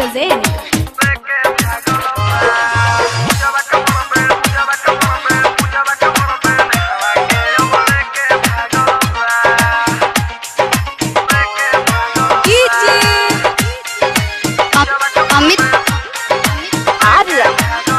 present. Amit Arya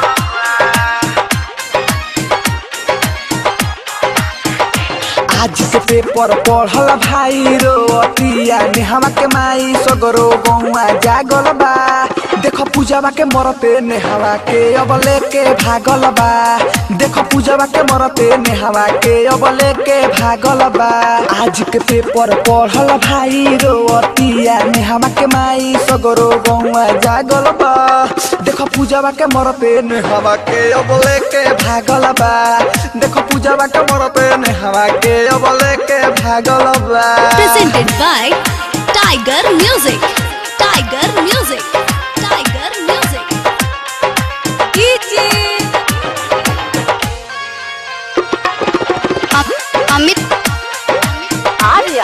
आज के paper पढ़ल भाई रो अतिया नेहवा के माई सगरो गौआ जागल बा देखो पूजावा के मरते नेहवा के अब लेके भागल बा देखो पूजावा के मरते नेहवा के अब लेके भागल बा आज के पेपर पढ़ल भाई रो अतिया नेहवा के माई सगरो गौआ जागल बा देखो पूजावा के मरते नेहवा के अब लेके भागल बा देखो पूजावा के मरते नेहवा के अब लेके भागल बा Presented by Tiger Music. Tiger Music. Tiger Music. अ- अमित आर्य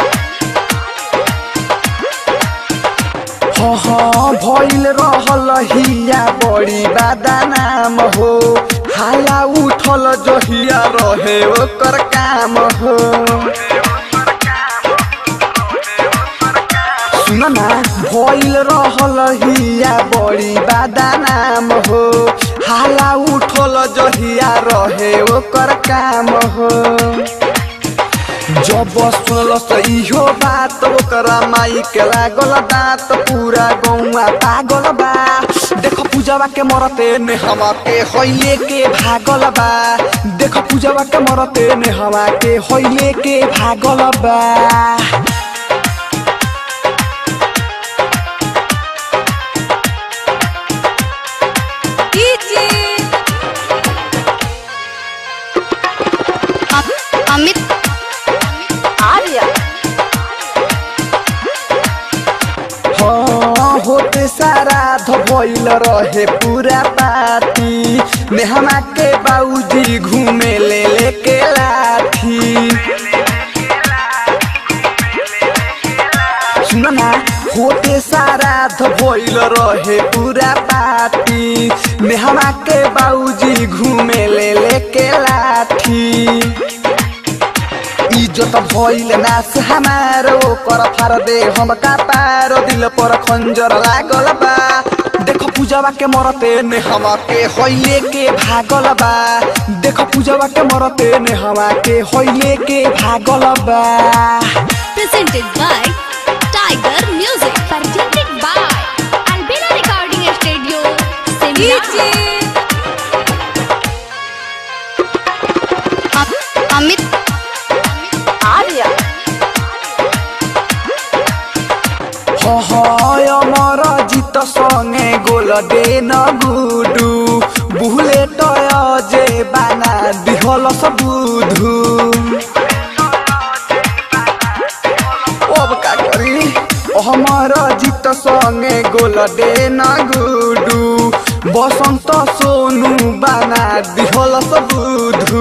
हाँ हाँ भइल रहल हिया बड़ी बादानाम हो हाला उठल जहिया रहे ओकर काम हो सुन ना भइल रहल हिया बड़ी बादानाम हो हाला उठल जहिया रहे ओकर काम हो जब सुनल इहो बात ओकरा माई के लागल दांत पूरा गौवा पागल बा देख पूजवा के मरते ने हवा के होइले के भागल बा देख पूजवा के मरते ने हवा के होइले के भागल बा अ- अमित आर्य हाँ होते सारा धोइल रहे पूरा पाती नेहमा के बाबूजी घूमे ले लेके लाठी सुन ना होते सारा धोइल रहे पूरा पाती नेहमा के बाबूजी घूमे ले लेके लाठी इज्जत भइल नास हमारो कर फार दे हम का पार दिल पर खंजर लागल बा देखो पूजवा के मरते ने हवा के होइले के भागल बा देखो पूजवा के मरते ने हवा के होइले के भागल बा Presented by Tiger Music. Presented by Albina Recording Studio. Simla. अ- अमित आर्य अमर जित संगे गोल दे न गुडु बुहले टय जे बाना दिहल सबुधु अब का करी हमर जित संगे गोल दे न गुडु बसंत सोनु बाना दिहल सबुधु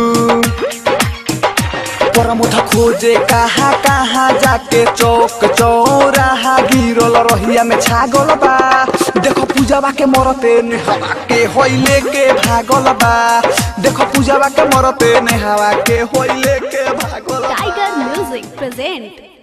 परमुठ खोजे कहाँ कहाँ जाके चौक चौराहा गिरल रहिया में छागल बा देखो पूजावा के मरते नेहवा के होइले के भागल बा देखो पूजावा के मरते नेहवा के होइले के भागल बा Tiger Music present